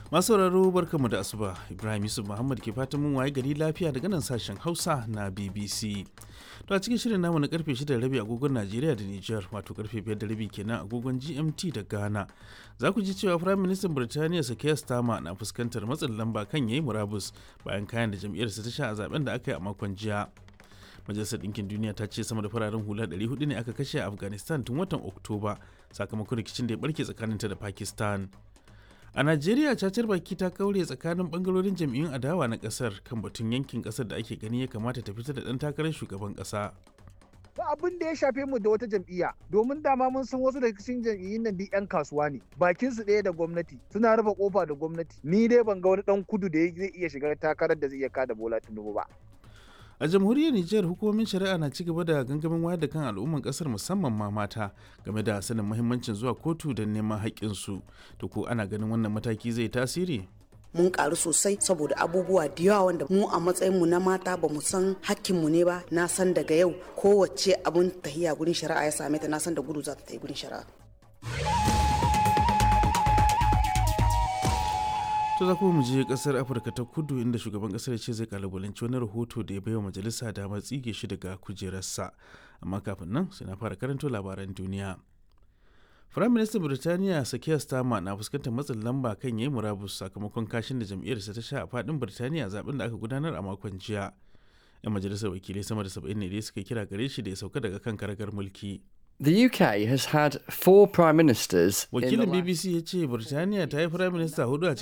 Masu sauraro barkamu da asuba Ibrahim Yusuf Muhammad ke fatan mun waye gari lafiya daga nan sashen Hausa na BBC. To a cikin shirin namu na karfe 6 da rabi agogon Najeriya da Nijar wato karfe 5 da rabi kenan agogon GMT da Ghana. Za ku ji cewa Firayim Ministan Birtaniya Sakaya Starmer na fuskantar matsin lamba kan yayi murabus bayan kayan da jam'iyyarsa ta sha a zaben da aka yi a makon jiya. Majalisar Ɗinkin Duniya ta ce sama da fararen hula 400 ne aka kashe a Afghanistan tun watan Oktoba sakamakon rikicin da ya barke tsakaninta da Pakistan. A Najeriya cacar baki ta kaure tsakanin bangarorin jam'iyyun adawa na kasar kan batun yankin kasar da ake gani ya kamata ta fita da ɗan takarar shugaban ƙasa. ba abin da ya shafe mu da wata jam'iyya domin dama mun san wasu daga cikin jam'iyyun nan duk 'yan kasuwa ne bakin su ɗaya da gwamnati suna rufe kofa da gwamnati ni dai ban ga wani dan kudu da zai iya shiga takarar da zai iya kada bola tinubu ba A jamhuriyar Nijar hukumomin shari'a na ci gaba da gangamin wayar da kan al'umman kasar musamman ma mata game da sanin muhimmancin zuwa kotu don neman haƙƙinsu. To ko ana ganin wannan mataki zai tasiri? mun karu sosai saboda abubuwa da yawa wanda mu a matsayin mu na mata ba mu san hakkinmu ne ba na san daga yau kowace abun tahiya gurin shari'a ya same ta na san da gudu za ta tafi gurin shari'a To za kuma mu je kasar Afirka ta kudu inda shugaban kasar ya ce zai kalubalanci wani rahoto da ya baiwa majalisa damar tsige shi daga kujerarsa. Amma kafin nan sai na fara karanto labaran duniya. Firayim Ministan Birtaniya Sakiyar Starmer na fuskantar matsin lamba kan yayi murabus sakamakon kashin da jam'iyyarsa ta sha a fadin Birtaniya zaben da aka gudanar a makon jiya. 'Yan majalisar wakilai sama da saba'in ne dai suka kira gare shi da ya sauka daga kan karagar mulki. The UK has had four prime ministers. in the Wakilin last- BBC ya ce Birtaniya ta yi firayim minista hudu a